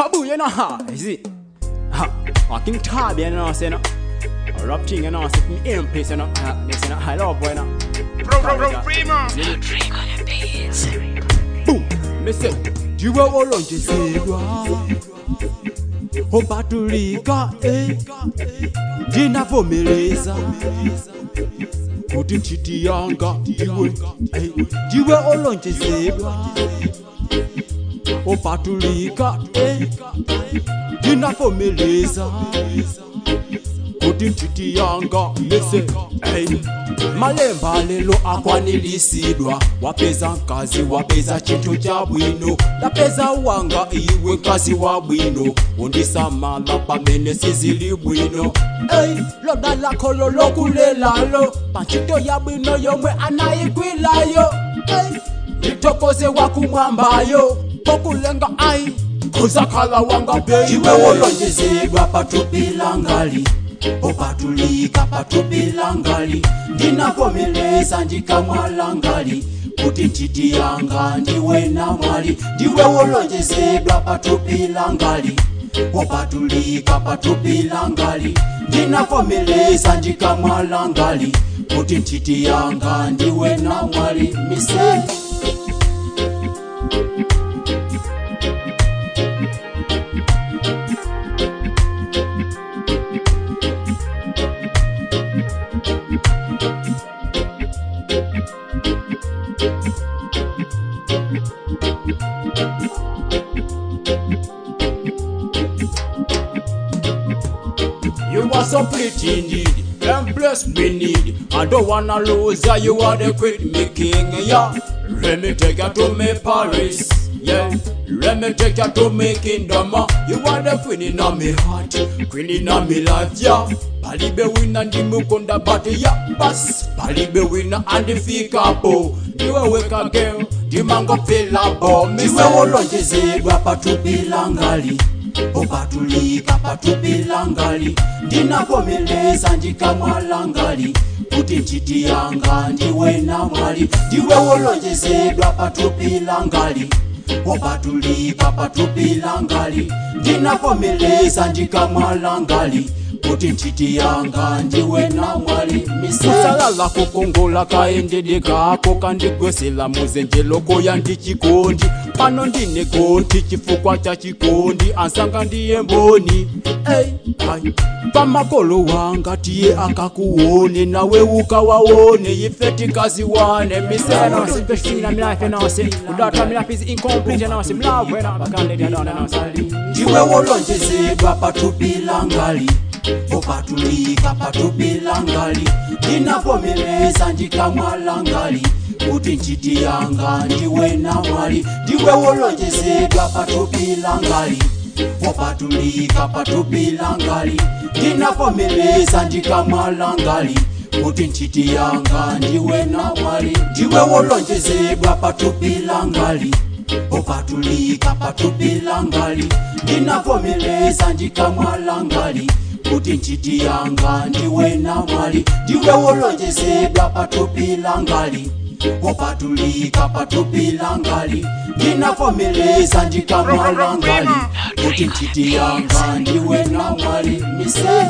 taboo, you know, ha, you see. Ha, I King Tab, you know, say, no. A rap thing, you know, say, me aim place, you know. Ha, they say, no, I love, boy, you know. Bro, bro, bro, Primo. Boom, me say, jiwe olonje zebwa. Obatulika, eh. Ndinavomereza. Kuti nchiti yanga, iwe, eh. Jiwe olonje zebwa. Obatulika, eh. Ndinavomereza. Kuti nchiti yanga, lese, eh. malemba lelo akwanilisidwa wapeza nkazi wapeza chintu cha bwino ndapeza wanga iwe nkazi wa bwino undisamala pamene sizili bwino Ey, loda lako lolokulelalo panchito ya bwino yomwe anayigwilayo Ey, nditokoze wakumwambayo pokulenga ayi kuzakhala wanga bei iwe wolonjezedwa patupilangali opatulika patupilangali ndinavomeleza ndikamwalangali kuti ntchiti yanga ndiwe na mwali ndiwe wolonjezedwa patupilangali opatulika patupilangali ndinavomeleza ndikamwalangali kuti ntchiti yanga ndiwe na mwali mise You are so pretty indeed, and bless me need. I don't wanna lose ya, you are the queen, me king, yeah. Let me take you to me Paris, yeah. Let me take you to me kingdom, uh. You are the queen in me heart, queen in me life, yeah. Palibe wina ndi mukonda bati ya bas Palibe wina andifika po Ndiwe weka girl, ndimango pila bo Ndiwe wolonjezedwa patupilangali opatulika patupilangali ndinavomeleza ndikamwalangali kuti ntchiti yanga ndiwe na mwali ndiwe wolonjezedwa patupilangali opatulika patupilangali ndinavomeleza ndikamwalangali kuti ntchiti yanga ndiwe na mwali misalala kukongola kaendede kako kandigwesela muzenjeloko ya ndichikondi pano ndine gonti chifukwa cha chikondi ansanga ndiye mboni hey, hey. pamakolo wanga tiye akakuone nawe ukawaone ife tikaziwane miseno Especially in my life, you know, see. Without my life is incomplete, you know, see. Love, you know, I can't let you down, you know, see. ndiwe wolonjezedwa patupilangali opatulika patupilangali ndinavomeleza ndikamwalangali kuti ntchiti yanga ndiwe na mwali ndiwe wolonjezedwa patupilangali opatulika patupilangali ndinavomeleza ndikamwalangali kuti ntchiti yanga ndiwe na mwali ndiwe wolonjezedwa patupilangali opatulika patupilangali ndinavomeleza ndikamwalangali kuti ntchiti yanga ndiwe na mwali ndiwe wolonjezedwa patupilangali opatulika patupilangali ndinavomeleza ndikamwalangali kuti ntchiti yanga ndiwe na mwali mise